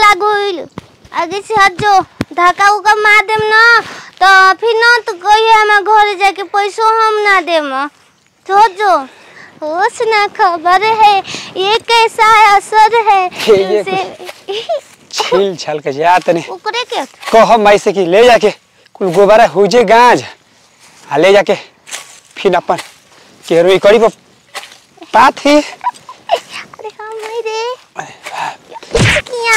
लाग गइल आगे से हट जो धक्का उका मार देम ना तो फिर ना तो कहिए हमारे घर जाके पैसो हम ना देम तो हट जो होश ना खबर है ये कैसा असर है ये तुमसे छील छाल के जा तनी ओकरे के कह माई से कि ले जाके कुल गोबारा हो जे गांज आ ले जाके फिर अपन केरोई करी पर पात ही अरे हाँ मैं रे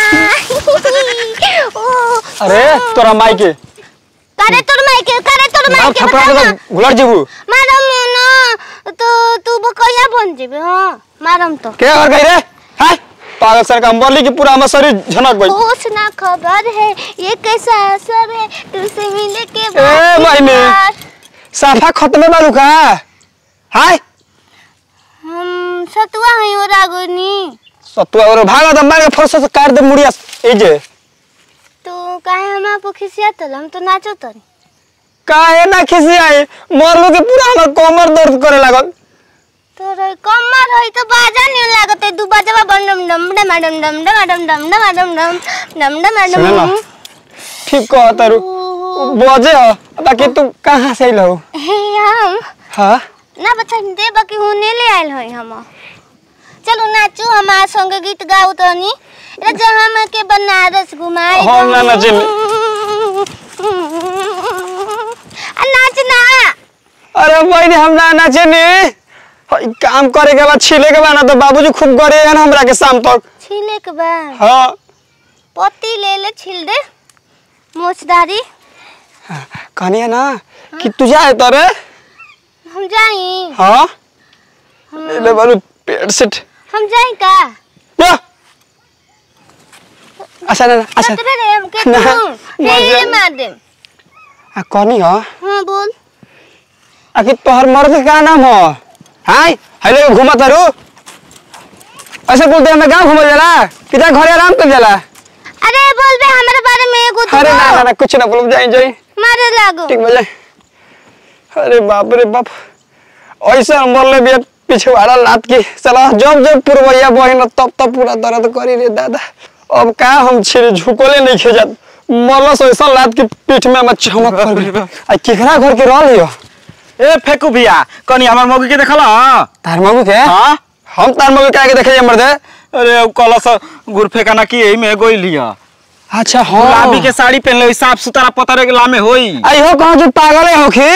किया ओ अरे तोरा माई के करे तोर माई के करे तोर माई नाम के थपड़ा बता के ना। तो गुलर जीबू मारम ना तो तू बकैया बन जेबे हाँ मारम तो के कर गई रे हाय पागल सर का बोली कि पूरा हमर शरीर झनक गई होश ना खबर है ये कैसा असर है तुझसे मिलने के ए, बाद मायने। यार, साफा खत्म बालू का हाय हम सतुआ हई और आगोनी सतुआ और भागा दम मार के फरसा से काट दे मुड़िया ए जे तो काहे हम आप खिसिया तल हम तो नाचो तरी काहे ना खिसी आई मरलो के पूरा हमर कमर दर्द करे लागल तो रे कमर हई तो बाजा नहीं लागत है दू बाजा बम डम डम डम डम डम डम डम डम डम डम डम डम डम सुने ना। डम ठीक कह तारू बजे हो बाकी तू कहाँ से अइल हो हे हम हाँ ना बता दे बाकी होने ले आयल हई हम चलो नाचू हमार संगे गीत गाऊ तनी राजा हम के बनारस घुमाई हम ना नाचिम। आ नाच ना अरे बहनी हम ना नाचे नी हई काम करे के बाद छीले के बाद ना तो बाबूजी खूब गरेगा ना हमरा के शाम तक छीले के बाद हाँ पत्ती ले ले छील दे मोचदारी कहनी है ना कि तू जाए तोरे हम जाई हाँ ले ले बालू पेट से हम जाई का या अच्छा ना अच्छा खतरे रे हम के ना, तू मर हे जा। मार दे आ कहनी हो हां बोल आखिर तोहर मर्द के का नाम हो हाय हेलो घुमा तारू ऐसे बोलते हमें गांव घूमल जाला कि जा घरे आराम कर जाला अरे बोल बे हमारे बारे में एगो तू अरे ना बोल। ना ना कुछ ना बोल जाई जाई मारे लागो ठीक बजे अरे बाप रे बाप ऐसा मरले भी पिछवाड़ा लात के चला जब जब पुरवैया बहिन तब तब पूरा दर्द करी रे दादा अब का हम छिरे झुकोले नहीं खेजत मरलस ऐसा लात के पीठ में हम चमक कर गई आ केकरा घर के रह लियो ए फेकू भैया कनी हमार मौगी के देखल हाँ तार मगु के हम तार मगु के आगे देखे जे मर्दे अरे उ कलस गुड़ फेंकाना की एही में गोई लिया अच्छा हाँ गुलाबी के साड़ी पहनले साफ सुथरा पतरे के लामे होई आई हो कहाँ जो पागल है होखी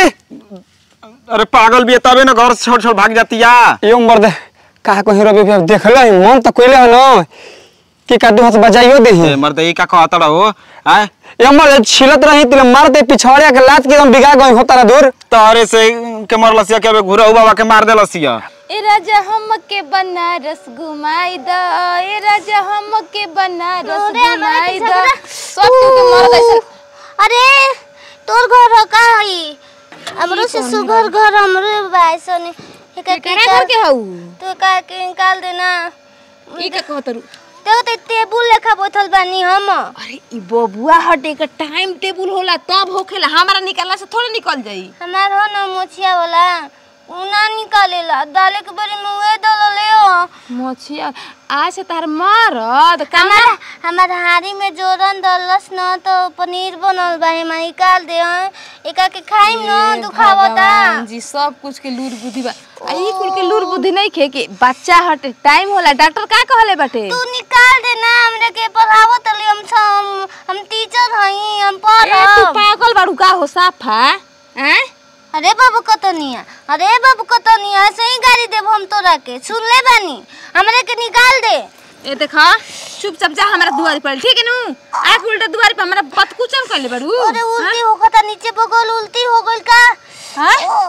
अरे पागल भी है, तबे ना घर से छोड़ छोड़ भाग जाती या यो मर्दे कहा को हीरो भी देखल है मन तो कोइले हो न कि काटू हाथ बजाइयो देही ए मर्द ई का कहत रहो हैं यमर छिलत रही तिले मारते पिछड़िया के लात के एकदम बिगा गई होता ना दूर तारे से के मरलसिया के घुरा बाबा के मार देलसिया ए राजा हमके बनारस घुमाई द ए राजा हमके बनारस अरे हमारा घुमाई पीछा द करा। सब के मर गइल अरे तोर घर हो का हई हमरो से सुघर घर हमरे बाइसन एका केकरा घर के हऊ तू का के निकाल देना ई का कहतरू तो ते टेबुल लेखा बैठल बानी हम अरे ई बबुआ हटे का टाइम टेबुल होला तब होखेला हमारा निकलला से थोड़े निकल जाई हमार हो ना मोछिया वाला उ ना निकालेला दाले के बरी में उहे दलले हो मछिया आज से तार मरद कामा हमार हमार हारी में जोरन दलस न तो पनीर बनल बा हम निकाल दे हं। एका के खाइम न दुखावता भगवान जी सब कुछ के लूर बुद्धि बा आ ई कुल के लूर बुद्धि नहीं खे के बच्चा हटे टाइम होला डॉक्टर का कहले बाटे तू निकाल दे ना हमरे के पढ़ावत तली हम हम हम टीचर हई हम ए तू पढ़ब पागल बाड़ू का हो साफा हैं अरे बाबू कतनिया अरे बाबू कतनिया ऐसे ही गाड़ी देब हम तोरा के सुन ले बानी हमरे के निकाल दे ए देखा चुपचाप जा हमारा दुआरी पर ठीक है नु आके उल्टा दुआरी पर हमारा बतकुचन कर ले बड़ू अरे उल्टी हो गता नीचे बगल उल्टी हो गइल का हां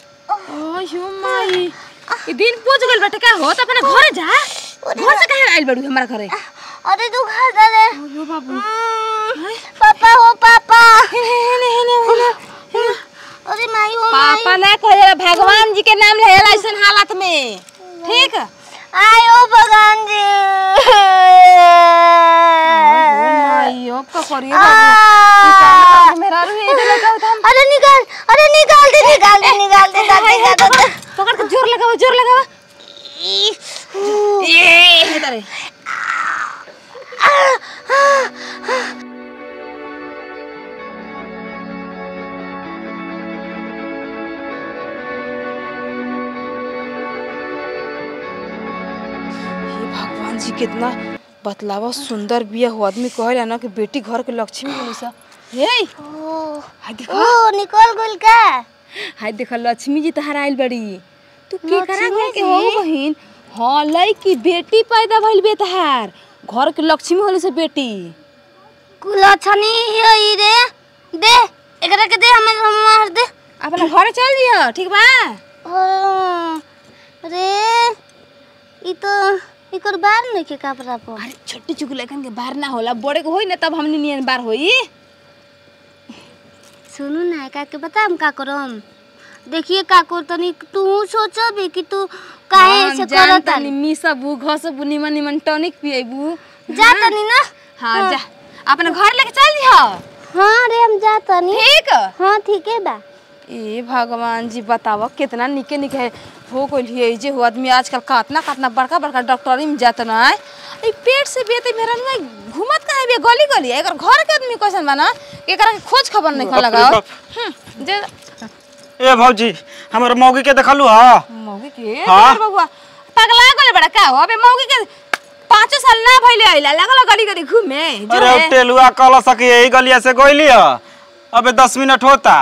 ओ यो माई ई दिन पूछ गइल बेटा का हो त अपना घरे जा घर से काहे आइल बड़ू हमारा घरे अरे तू खा जा रे यो बाबू हम्म, पापा हो पापा हेने हेने हेने हेने अरे माई हो माई पापा ना कहे भगवान जी के नाम ले ऐसन हालत में ठीक आयो भगवान जी माई अब का करिए आ, बाबू मेरा रू ये लगा हम अरे निकाल अरे निकाल दे निकाल दे निकाल दे दादी का दादा पकड़ के जोर लगाओ जोर लगाओ ए हे तारे भगवान जी कितना बतलावा सुंदर बिया हो आदमी कहेला ना कि बेटी घर के लक्ष्मी होली सा हे ओ हाय देखो ओ निकल गइल का हाय देखो लक्ष्मी जी तहार आइल बड़ी तू के करा लक्ष्मी घर के हो जी? बहिन हाँ लड़की बेटी पैदा भइल बे तहार घर के लक्ष्मी होली से बेटी कुलछनी यही रे दे एकरा के दे हमर हम मार दे अपना घरे चल दियो ठीक बा ओ, रे ई तो इकर बार नहीं के कपड़ा पर अरे छोटी चुकी लड़कन के बाहर ना होला बड़े को होई ना तब हमनी नियन बार होई सुनू ना का के बता हम का करम देखिए काकुर तनी तू सोचबी कि तू काहे हम ऐसे जान करत तनी मिसबू घसबू निमन निमन टॉनिक पिएबू जा तनी ना हाँ जा अपना घर लेके चल दियो हाँ रे हम जा तनी ठीक हाँ ठीक है बा ए भगवान जी बताव कितना निके निके है हो गइल है जे हो आदमी आजकल कातना कातना बड़का बड़का डॉक्टरी में जात ना है ई पेट से बेते मेरा नुआ घुमत काहे बे गली गली एकर घर के आदमी कैसन बना एकरा के खोज खबर नहीं खा बाप रे लगाओ बाप। हम्म, जे ए भौजी हमर मौगी के देखलू हा मौगी के हाँ? हाँ? बबुआ पगला गले बड़ा का हो अबे मौगी के पाँचो साल ना भइले आइला लगल गली गली घूमे जो अरे है। टेलुआ कल सकी यही गलिया से गइली ह अबे दस मिनट होता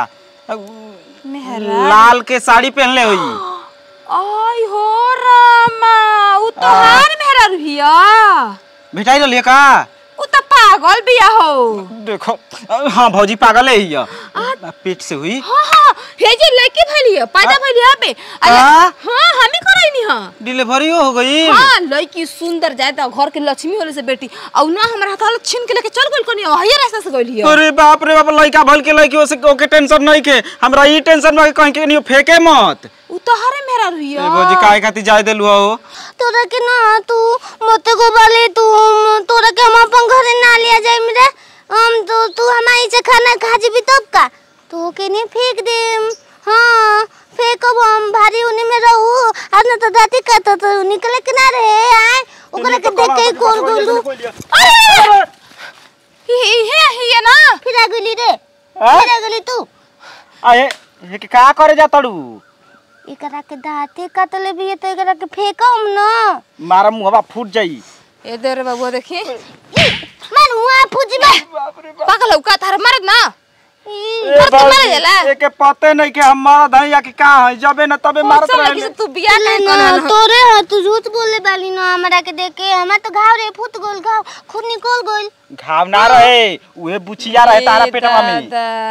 मेहरा लाल के साड़ी पहनले हुई आई हो रामा उ तोहार मेहरा रुहिया भेटाई रहलिए का उ त पागल बिया हो देखो हाँ भौजी पागल है ही पेट से हुई हाँ हाँ हे जे लड़की भइली है पैदा भइली है बे अरे हाँ? हाँ हमी करैनी हां डिलीवरी हो गई हाँ लड़की सुंदर जाए त घर के लक्ष्मी होले से बेटी औ ना हमरा हाथ छीन के लेके चल गइल कोनी हइया रास्ता से गइल हिया अरे बाप रे बाप लड़का भल के लड़की ओसे ओके टेंशन नहीं के हमरा ई टेंशन में कहीं के नहीं फेंके मत उ तोहरे मेहरा ए रुहिया भौजी काहे खातिर जाय देलु हो तोरा के ना तू मते को बाले तू तोरा के हम अपन घरे ना लिया जाए मेरे हम तो तू हमारी से खाना खा जीबी तब का तो के नहीं फेंक दे हाँ फेंकब हम भारी उने में रहू आज ना तो दाती का तो, तो निकले के ना रहे आए ओकरा के देख के कोल गोलू अरे ही हे हिया ना फिर आ गइली रे हाँ? फिर आ गइली तू अरे ये के का करे जा तड़ू एकरा के दाते काटले भी है तो एकरा के फेंकम ना मारा मुहवा फूट जाई ए देर बाबू देखी मन हुआ फुजबे पागल हो का थार मारत ना ई, ए पर तू मारे भौजी, जाला? एके पते नहीं के हम मरद हई या कि का हई जबे न तबे मारत सब लड़की रहे से तू बियाह ले नहीं ना करना तोरे ह तू झूठ बोले बाली ना हमरा के देख के हमरा तो घाव रे फुट गोल घाव खून निकल गोल घाव ना रहे उहे बुचिया रहे तारा पेटवा में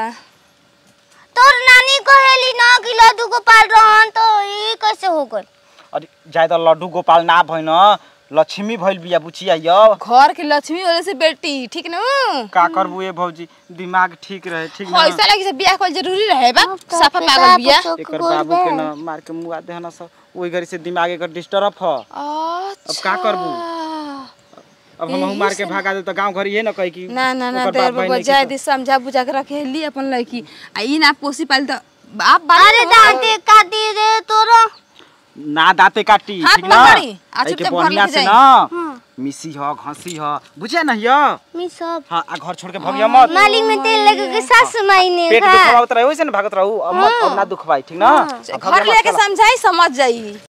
तोर नानी कहेली ना कि लड्डू गोपाल रहन तो ई कैसे हो गइल अरे जाय त लड्डू गोपाल ना भइन लक्ष्मी भइल बिया बुचिया यो घर के लक्ष्मी होले से बेटी ठीक न का करबू ए भौजी दिमाग ठीक रहे ठीक ना पैसा लगी से बियाह कल जरूरी रहे बा अब तो साफा अपने पागल बाप बिया चौक एकर गोल बाबू के बे। न मार के मुआ देहना सब ओई घरी से दिमाग एकर डिस्टर्ब ह अच्छा का करबू? अब हम मार के भागा दे त गांव घर ये न कही कि ना ना ना ओकर देर बाप भाई बबुआ नहीं जाए किछो। दी समझा बुझा के रखे ली अपन लड़की आ ई ना पोसी पाल त बाप बाप अरे दांते काटी रे तोरो ना दाते काटी हाथ ठीक ना पकड़ी, आ एके चुपचाप घर बढ़िया लेके से जाई। ना मिसी ह घसी ह बुझे ना हिया मी सब हां आ घर छोड़ के भगिया मत माली में तेल लगे के सास मायने पेट खा दुखवावत रहे वैसे ना भागत रहू अब मत अब ना दुखवाई ठीक ना अब घर भगिया मत, लेके चला। समझाई समझ जाई